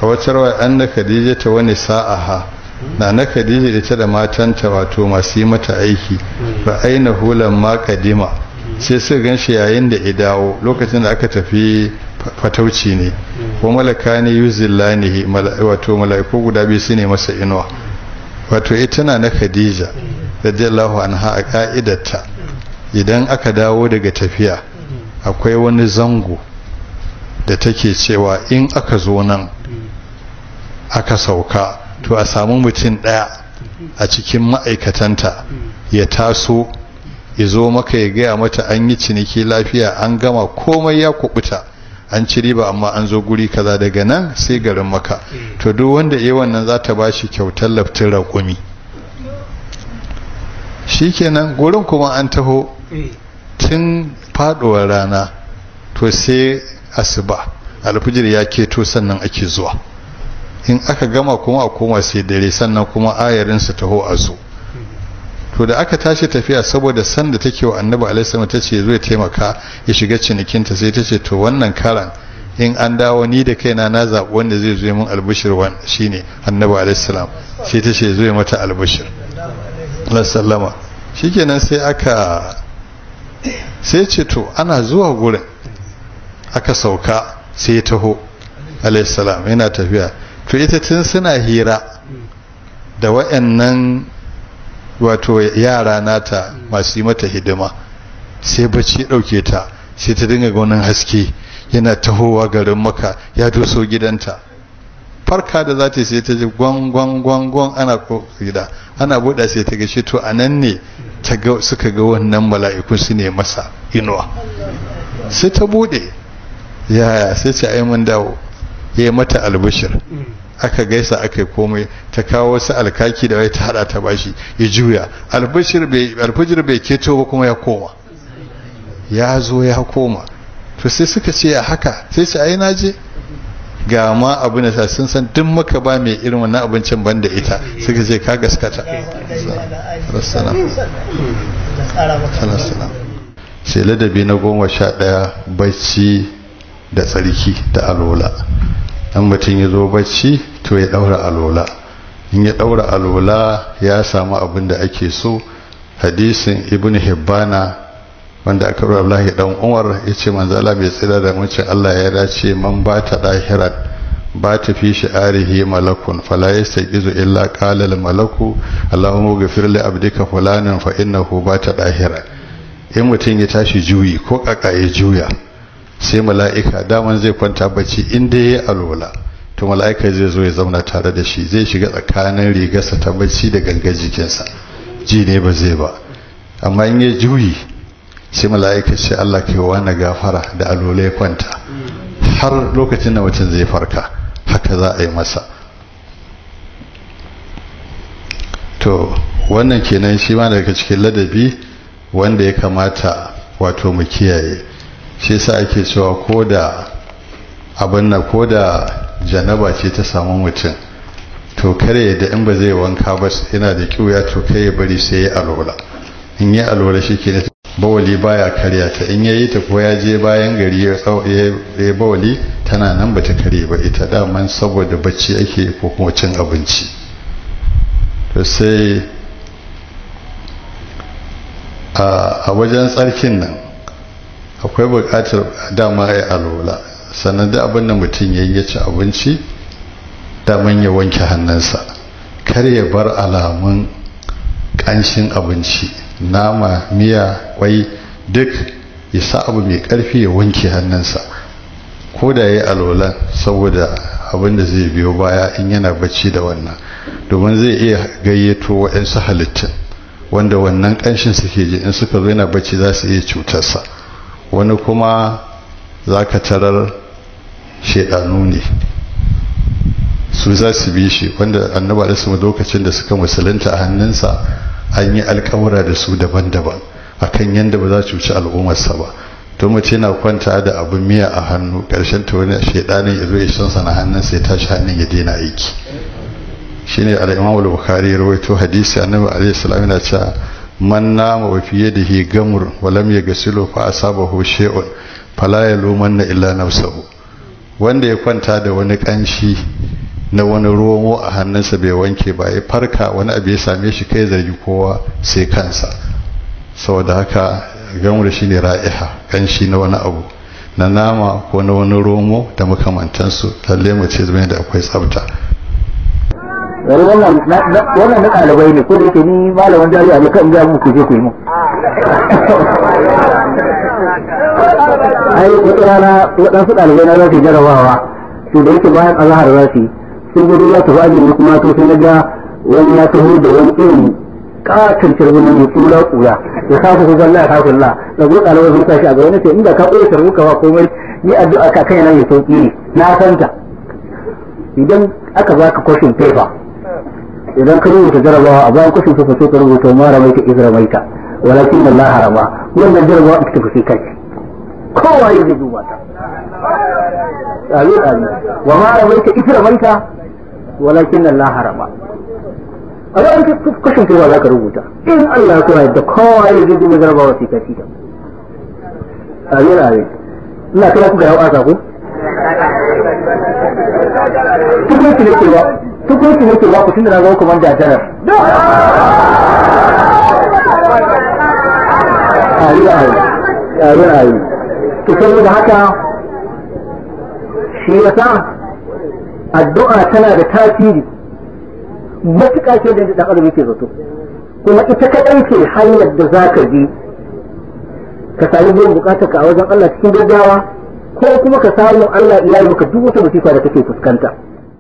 a wata rawa an na khadija ta wani sa'aha na na khadija da ta da matanta wato masu yi mata aiki ba aina hulan ma kadima sai suka gan shi yayin da ya dawo lokacin da aka tafi fatauci ne ko malaka ne yuzillanihi wato mala'iku guda biyu su ne masa inuwa wato ita na na khadija radiyallahu anha a ka'idarta idan aka dawo daga tafiya akwai wani zango da take cewa in aka zo nan aka sauka to a samu mutum ɗaya a cikin ma'aikatanta ya taso ya zo maka ya gaya mata an yi ciniki lafiya an gama komai ya kubuta an ci riba amma an zo guri kaza daga nan sai garin maka to duk wanda iya wannan za ta ba shi kyautar laftin raƙumi shikenan gurin kuma an taho tun faduwar rana to sai asuba alfijir ya keto sannan ake zuwa in aka gama kuma a koma sai dare sannan kuma ayarin su taho a zo to da aka tashi tafiya saboda san da take wa annabi alaihi ta ce zai taimaka ya shiga cinikinta sai ta ce to wannan karan in an dawo ni da kaina na zaɓi wanda zai zo min albishir wan shine annabi alaihi salam sai ta ce zo mata albishir sallama shikenan sai aka sai ce to ana zuwa gurin aka sauka sai ya taho alaihissalam yana tafiya to ita tun suna hira da wayannan wato yara nata masu yi mata hidima sai bacci ɗauke ta sai ta dinga gaunin haske yana tahowa garin maka ya doso gidanta farka da za ta sai ta ji gwangwangwangwan ana ko gida ana buɗa sai ta gashi to a nan ne suka ga wannan mala'iku su ne masa inuwa sai ta buɗe yaya sai ce ai mun dawo ya yi mata albishir aka gaisa aka yi komai ta kawo wasu alkaki da wai ta hada ta bashi ya juya albishir bai keto ba kuma ya koma ya zo ya koma to sai suka ce ya haka sai ce ai naje ga ma abu na sa sun san duk maka ba mai irin wannan abincin ban da ita suka ce ka gaskata sai ladabi na goma sha ɗaya bacci da tsarki da alola dan mutum ya zo bacci to ya ɗaura alola in ya ɗaura alola ya samu abin da ake so hadisin ibn hibbana wanda aka ruwa Abdullahi dan Umar yace manzo Allah bai tsira da mucin Allah ya dace man ba ta dahirat ba ta fi shi'arihi malakun fala yastaqizu illa qala al malaku Allahumma ghfir li abdika fulanan fa innahu ba ta dahirat in mutum ya tashi juyi ko kaka ya juya sai mala'ika daman zai kwanta bacci inda ya alola to mala'ika zai zo ya zauna tare da shi zai shiga tsakanin rigarsa ta bacci da gangar jikinsa ji ne ba zai ba amma in ya juyi sai mala'ika ce Allah kai wa na gafara da alola ya kwanta har lokacin da mutum zai farka haka za a yi masa to wannan kenan shi ma daga cikin ladabi wanda ya kamata wato mu kiyaye shi yasa ake cewa ko da abin na ko da janaba ce ta samu mutum to kare da in ba zai wanka ba yana da kiwya to kai ya bari sai ya alola in ya alola shi ke bawali baya karya ta in yayi ta ko ya je bayan gari ya ya bawali tana nan bata kare ba ita daman saboda bacci ake ko kuma cin abinci to sai a wajen tsarkin nan akwai buƙatar dama ya alola sannan da abin da mutum ya yi ci abinci daman ya wanke hannunsa kar ya bar alamun ƙanshin abinci nama miya kwai duk ya sa abu mai ƙarfi ya wanke hannunsa ko da ya yi alolan saboda abin da zai biyo baya in yana bacci da wannan domin zai iya gayyato waɗansu halittun wanda wannan ƙanshin suke ji in suka zo yana bacci za su iya cutarsa wani kuma za ka tarar shaidanu ne su za su bi shi wanda annaba da su lokacin da suka musulunta a hannunsa an yi alkawura da su daban-daban akan yadda ba za su cuci al'ummarsa ba to mace na kwanta da abin miya a hannu ƙarshen ta wani shaidanin ya zo ya shansa na hannunsa ya tashi hannun ya daina aiki shine al-imam al-bukhari ya rawaito hadisi annabi alaihi salam yana cewa man nama wa fi yadihi gamur wa lam yaghsilu fa asabahu shay'un fala yalumanna illa nafsuhu wanda ya kwanta da wani kanshi na wani romo a hannunsa bai wanke ba ya farka wani abu ya same shi kai zargi kowa sai kansa saboda haka gamur shi ne ra'iha kanshi na wani abu na nama ko na wani romo da makamantansu lalle mu ce zama da akwai tsafta wani wannan na ɗalibai ne ko da yake ni malamin jami'a ne kan ja muku je ku yi mu ai wata rana waɗansu ɗalibai na za su jarabawa to da yake bayan azahar za su yi sun gudu ya tafi ajin kuma to sai na ga wani ya taho da wani irin katon cirbin mai kula kula ya kafa ku zalla ya kafa la da gudu ɗalibai sun tashi a ga wani ce inda ka ɓoye tarbu ka ba komai ni addu'a ka kai nan ya sauki ne na santa idan aka baka kwashin paper idan ka rubuta jarabawa a bayan kwashin paper sai ka rubuta ma ramaita izra maita walakin Allah harama wannan jarabawa ita tafi kai kowa ya zai duba ta amin amin wa ma ramaita izra maita walakin Allah harama a bayan kwashin paper za ka rubuta in Allah ya kuma yadda kowa ya zai duba jarabawa sai ka ci ta amin amin ina kira ku ga yau asa ku tukunci ne ke ba tukunci ne ke ba ku tunda na zama kuma da janar ayi ayi ayi ayi to saboda haka shi yasa addu'a tana da tasiri matuƙa ce da dan adam yake zato kuma ita kaɗai ce hanyar da za ka bi ka sami biyan bukatar ka a wajen Allah cikin gaggawa ko kuma ka samu Allah iya maka duk wata musifa da kake fuskanta